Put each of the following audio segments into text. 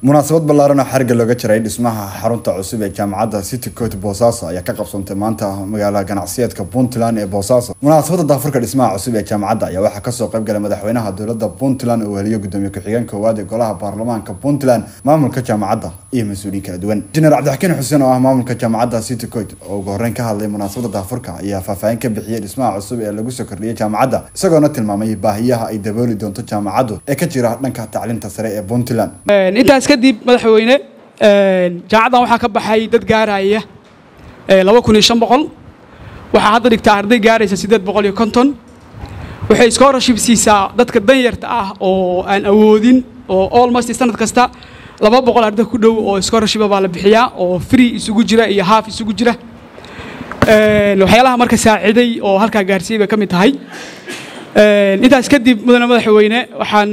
munaasabad ballaaran oo xariga looga jiray dhismaha xarunta cusub ee jaamacadda city court boosaaso ayaa ka qabsantay maanta magaalada ganacsiyeedka puntland ee boosaaso munaasabadda daafurka dhismaha cusub ee jaamacadda ayaa waxaa kasoo qayb galay madaxweynaha dowladda puntland oo weheliyo gudoomiye ku-xigeen koowaad ee golaha baarlamaanka puntland maamulka jaamacadda iyo mas-uuliyiin kala duwan injineer cabdixakiin xuseen oo ah maamulka jaamacadda city court oo ugu horreyn ka hadlay munaasabadda daafurka ayaa faahfaahin ka bixiyey dhismaha cusub ee lagu soo kordhiyey jaamacadda isagoona tilmaamay baahiyaha ay dabooli doonto jaamacaddu ee ka jira dhanka tacliinta sare ee puntland intaas kadib madaxweyne jaamacaddan waxaa ka baxay dad gaaraya laba kun iyo shan boqol waxaa hadda dhigtaa arday gaaraysa siddeed boqol iyo konton waxay scholarship siisaa dadka danyarta ah oo aan awoodin oo almost sanad kasta laba boqol arday ku dhow oo scholarship baa la bixiyaa oo free isugu jira iyo half isugu jira waxyaalaha marka saaciday oo halkaa gaarsiiyey bay ka mid tahay intaas kadib mudane madaxweyne waxaan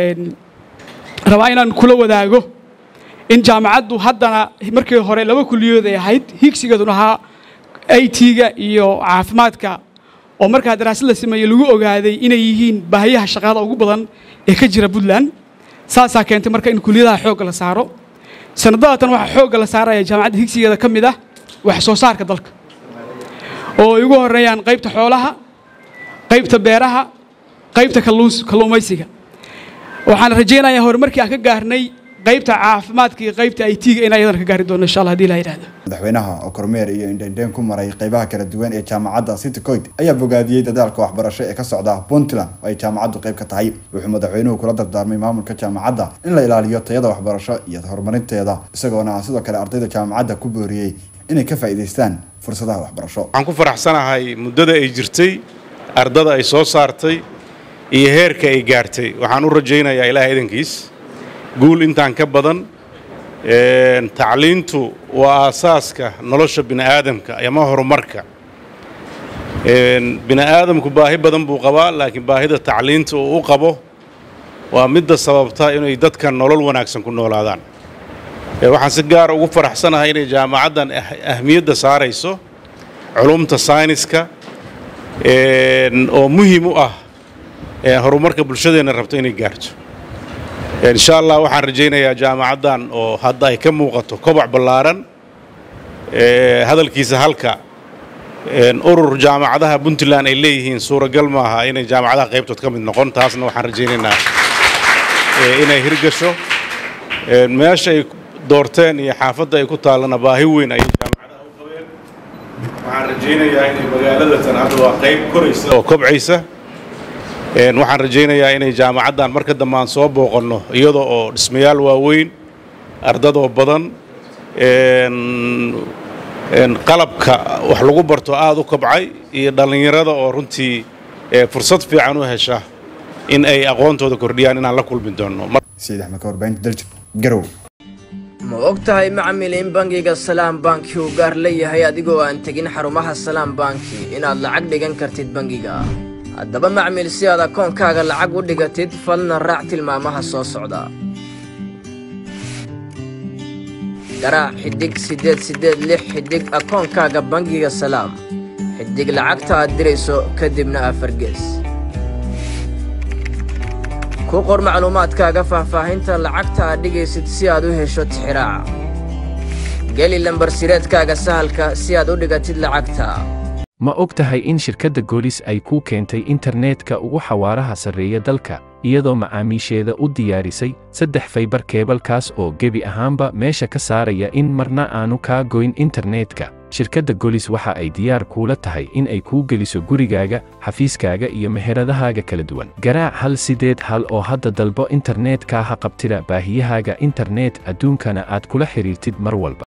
rabaa inaan kula wadaago in jaamacaddu haddana markii hore laba kuliyood ay ahayd higsigeeduna ahaa i t-ga iyo caafimaadka oo markaa daraasad la sameeyey lagu ogaaday inay yihiin baahiyaha shaqada ugu badan ee ka jira puntland saasaa keentay marka in kuliyadaha xoogga la saaro sanadadatan waxaa xoogga la saaraya jaamacadda higsigeeda ka mid ah wax soo saarka dalka oo ay ugu horreeyaan qaybta xoolaha qaybta beeraha qaybta kalluumaysiga waxaan rajaynayaa horumarkii aan ka gaarnay qaybta caafimaadka iyo qaybta i t-ga in ayadana ka gaari doono insha allah hadii la yidhahdo madaxweynaha oo kormeer iyo indhendheen ku maray qaybaha kala duwan ee jaamacadda city coit ayaa bogaadiyey dadaalka waxbarasho ee ka socda puntland oo ay jaamacaddu qayb ka tahay wuxuu madaxweynuhu kula dardaarmay maamulka jaamacadda in la ilaaliyo tayada waxbarasho iyo horumarinteeda isagoona sidoo kale ardayda jaamacadda ku booriyey inay ka faa'iidaystaan fursadaha waxbarasho waxaan ku faraxsanahay muddada ay jirtay ardada ay soo saartay iyo heerka ay gaartay waxaan u rajaynayaa ilaaha idankiis guul intaan ka badan tacliintu waa aasaaska nolosha bini'aadamka ama horumarka bini'aadamku baahi badan buu qabaa laakiin baahida tacliinta uu u qabo waa midda sababta inay dadka nolol wanaagsan ku noolaadaan waxaan si gaara ugu faraxsanahay inay jaamacaddan ahmiyadda saarayso culumta sayniska oo muhiim u ah horumarka bulshadeenna rabto inay gaarto insha allah waxaan rajaynayaa jaamacaddan oo hadda ay ka muuqato kobac ballaaran hadalkiisa halka urur jaamacadaha puntland ay leeyihiin suuragal maaha inay jaamacadaha qaybtood ka mid noqon taasna waxaan rajaynaynaa inay hirgasho meesha ay doorteen iyo xaafadda ay ku taallana baahi weyn ayay jaamacadaha u qabeen waxaan rajaynayaa inay magaaladatan hadda waa qayb koraysa oo kobcaysa waxaan rajaynayaa inay jaamacaddan marka dambe aan soo booqanno iyada oo dhismayaal waaweyn ardadoo badan qalabka wax lagu barto aada u kobcay iyo dhallinyarada oo runtii fursad fiican u hesha in ay aqoontooda kordhiyaan inaan la kulmi doonno ma og tahay macmil in bangiga salaam banki uu gaar leeyahay adigoo aan tegin xarumaha salaam banki inaad lacag dhigan kartid bangiga haddaba macmil si aad akoonkaaga lacag u dhigatid falna raac tilmaamaha soo socda garaac xidhig siddeed siddeed lix xidhig akoonkaaga bangiga salaam xidhig lacagta aad dirayso kadibna afargees ku qor macluumaadkaaga faahfaahinta lacagta aad dhigaysid si aad u hesho tixiraaca geli lambarsireedkaaga sahalka si aad u dhigatid lacagta ma og tahay in shirkadda goolis ay kuu keentay internetka ugu xawaaraha sarreeya dalka iyadoo macaamiisheeda u diyaarisay saddex faybar keebalkaas oo gebi ahaanba meesha ka saaraya in marna aanu kaa goyn internetka shirkadda golis waxa ay diyaar kuula tahay in ay kuu geliso gurigaaga xafiiskaaga iyo meheradahaaga kala duwan garaac hal sideed hal oo hadda dalbo internetka ha qabtida baahiyahaaga internet adduunkana aad kula xidhiirtid mar walba